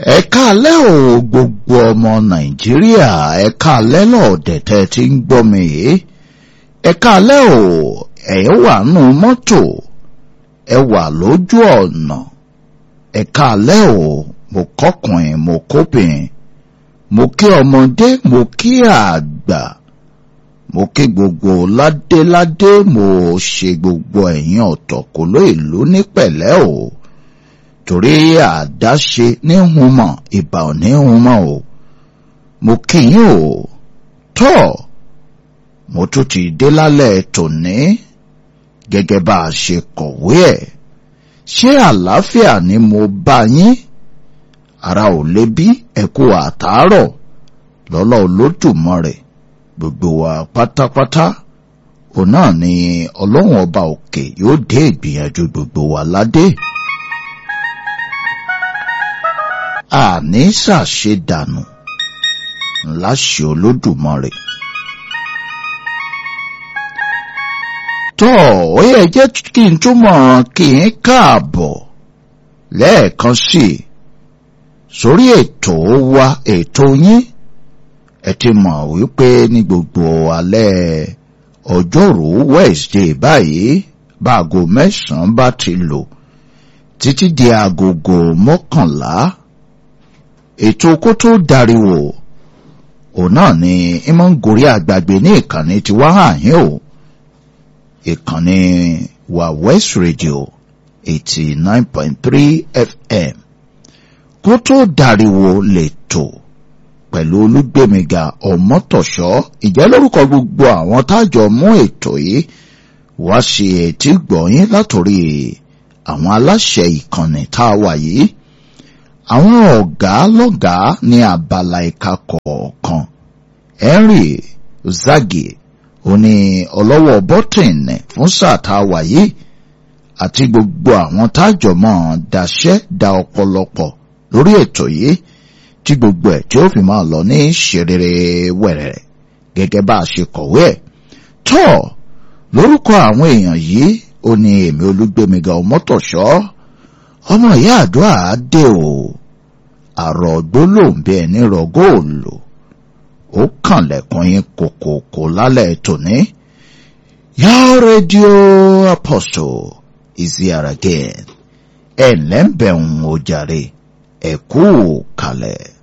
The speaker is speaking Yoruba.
ẹ káalẹ́ o gbogbo ọmọ nàìjíríà ẹ káalẹ́ lọ́ọ̀dẹ̀ tẹ́ ti ń gbọ́ mi yìí ẹ káalẹ́ o ẹ wà nù mọ́tò ẹ wà lójú ọ̀nà ẹ káalẹ́ o mo kọ́kùnrin mo kóbìnrin mo kí ọmọdé mo kí àgbà mo kí gbogbo ládéládé mo ṣe gbogbo ẹ̀yin ọ̀tọ̀kùlú ìlú ní pẹ̀lẹ́ o torí àdáṣe ní humọ̀ ìbà ò ní humọ̀ o mo kí yín o tọ́ mo tún ti dé lálẹ́ tòní gẹ́gẹ́ bá a ṣe kọ̀wé ẹ̀ ṣé àlàáfíà ni mo bá yín ara ò lè bí ẹ̀kú àtàárọ̀ lọ́lọ́ Olódùmarè gbogbo wa pátápátá òun náà ni ọlọ́run ọba òkè yóò dé ìgbìyànjú gbogbo wa ládé. àní ṣàṣedànù láṣẹ Olódùmarè. tọ́ ó yẹ jẹ́ kí n túmọ̀ kí n káàbọ̀ lẹ́ẹ̀kan sí i sórí ètò wa ètò yín ẹ ti mọ̀ wípé ní gbogbo alẹ́ ọjọ́rú Wednesday báyìí báago mẹ́sàn-án bá ti lò títí di agogo mọ́kànlá ètò kó tó dariwo òun náà ni ìmọ̀ ń gorí àgbàgbé ní ìkànnì tí wá hàn yín o ìkànnì wa West Radio eighty nine point three FM kó tó dariwo lẹ́tọ̀ pẹ̀lú olúgbèmíga ọmọtọ̀ṣọ́ ìjẹ́ lórúkọ gbogbo àwọn tájọ mú ètò yìí wá sí etí gbọ̀nyìn látòrí àwọn aláṣẹ ìkànnì tá a wà yìí àwọn ọ̀gá lọ́gàá ní abala ìka kọ̀ọ̀kan Henry Zagi òní ọlọ́wọ́ bọ́tìnì fún sáà tá a wà yìí àti gbogbo àwọn tájọ mọ́ daṣẹ́ da ọ̀pọ̀lọpọ̀ lórí ètò yìí tí gbogbo ẹ̀ tí ó fi máa lọ ní ṣerere wẹ̀rẹ̀ gẹ́gẹ́ bá a ṣe kọ̀wé ẹ̀ tọ́ lórúkọ àwọn èèyàn yìí ó ní èmi olúgbèmíga ọmọtọ̀ṣọ́ ọmọ ìyá àdúrà dé o àrọ̀ gbólóǹbẹ ẹni rọ góòlù ó kànlẹ̀kùn yín kòkòkò lálẹ́ tòní your radio apostle is here again ẹ̀ lẹ́ńbẹ̀ẹ́ ń ojàre ẹ̀kú kalẹ̀.